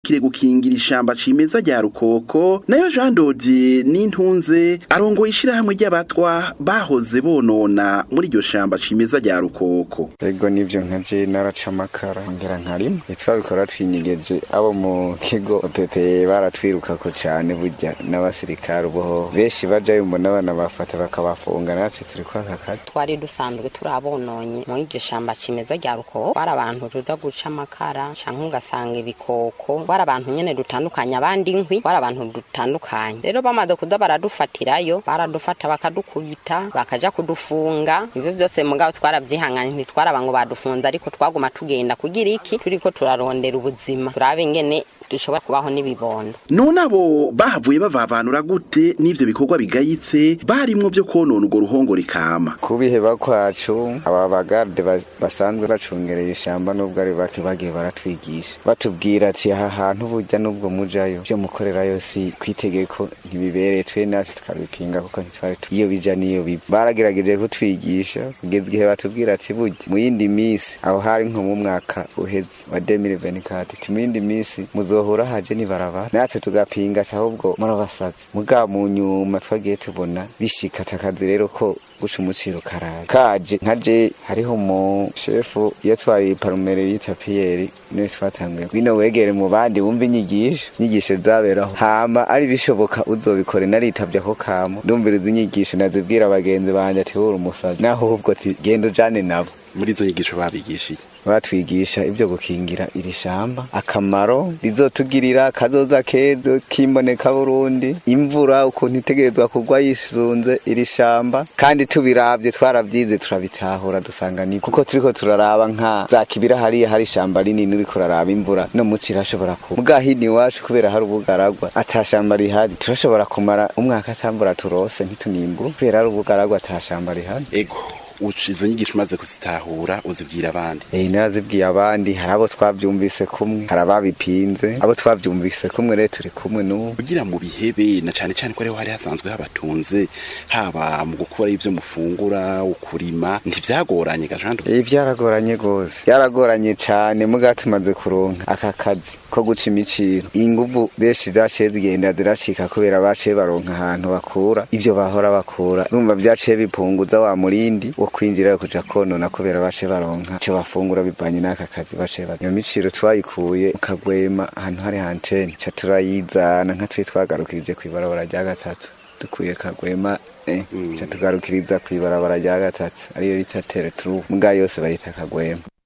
wijukire gukingira ishamba cimeza rya rukoko nayo Jean Dodi n'intunze arongoye ishirahamwe ry'abatwa bahoze bonona muri iryo shamba cimeza rya rukoko ego nivyo nkaje naraca amakara ngera nkarima twabikora twinyigeje abo mu kigo pepe baratwirukako cane burya n'abasirikare uboho benshi bajayo mbona abana bafata bakabafunga natwe turi kwaka kazi twari dusanzwe turabononye muri iryo shamba cimeza rya rukoko bari abantu tuza guca amakara canke ugasanga ibikoko bari abantu nyene dutandukanye abandi inkwi bari abantu dutandukanye rero bamaze kuza baradufatirayo baradufata bakadukubita bakaja kudufunga ivyo vyose mugabo twaravyihanganye ntitwaraba ngo badufunze ariko twaguma tugenda kugira iki turiko turarondera ubuzima turabe ingene dushobora kubaho n'ibibondo none abo bahavuye bavavanura gute n'ivyo bikorwa bigayitse barimwo vyo konona urwo ruhongore kama kubiheba kwacu aba bagarde ba- basanzwe bacungereye ishamba nubwo ari bake bagiye baratwigisha batubwira ati aha hantu burya nubwo mujayo byo mukorerayo si kwitegeko ntibibereye twe natwe tukabipinga kuko ntitwari tu- iyo bija niyo biva baragerageje kutwigisha kugeza igihe batubwira ati burya mu yindi minsi aho hari nko mu mwaka uheze wa 2024 ati mu yindi minsi muzohura haje nibarabara natwe tugapinga ati ahubwo murabasazi muga mu nyuma twagiye tubona bishika takazi rero ko guca umuciro karaje kaje nkaje hariho mu shefu yatwaye parumere yita piyeri niwe twatanguye bino wegere mu bandi wumva inyigisho inyigisho zaberaho hama ari bishoboka uzobikore naritavye ako kamo ndumviriza inyigisho nazibwira abagenzi banje ati wuri umusazi naho ahubwo ati genda ujane nabo muri izo nyigisho babigishiye batwigisha ibyo gukingira iri shamba akamaro rizotugirira kazoza kezo kimboneka Burundi imvura ukuntu itegerezwa kugwa yisunze iri shamba kandi tubiravye twaravyize turabitahura dusanga ni kuko turiko turaraba nka za kibira hariya hari ishamba rinini uriko uraraba imvura no muci irashobora kuba muga hino iwacu kubera hari ubugaragwa ata shamba rihari turashobora kumara umwaka atambura turose ntitunimbura kubera hari ubugaragwa ata shamba rihari ego uca izo nyigisho umaze kuzitahura uzibwira abandi Eh narazibwiye abandi hari abo twavyumvise kumwe hari ababipinze abo twavyumvise kumwe rero turi kumwe n'ubu kugira mu bihebe na cane cane ko ariho hari hasanzwe habatunze haba mu gukora ivyo mufungura ukurima ntivyagoranye gajando Eh byaragoranye gose byaragoranye cane muga tumaze kuronka aka kazi ko guca imiciro inguvu benshi zaciye zigenda ziracika kubera baciye baronka ahantu bakura ivyo bahora bakura urumva vyaciye bipunguza wa murindi wo kwinjira kuja konona kubera baciye baronka ico bafungura bivanye n'aka kazi baciye baronka iyo miciro twayikuye mu kagwema ahantu hari antene ca turayizana nka twe twagarukirije kw'ibarabara rya gatatu dukuye kagwema eh, ca tugarukiriza kw'ibarabara rya gatatu ariyo bita tereturu mbwa yose bayita kagwema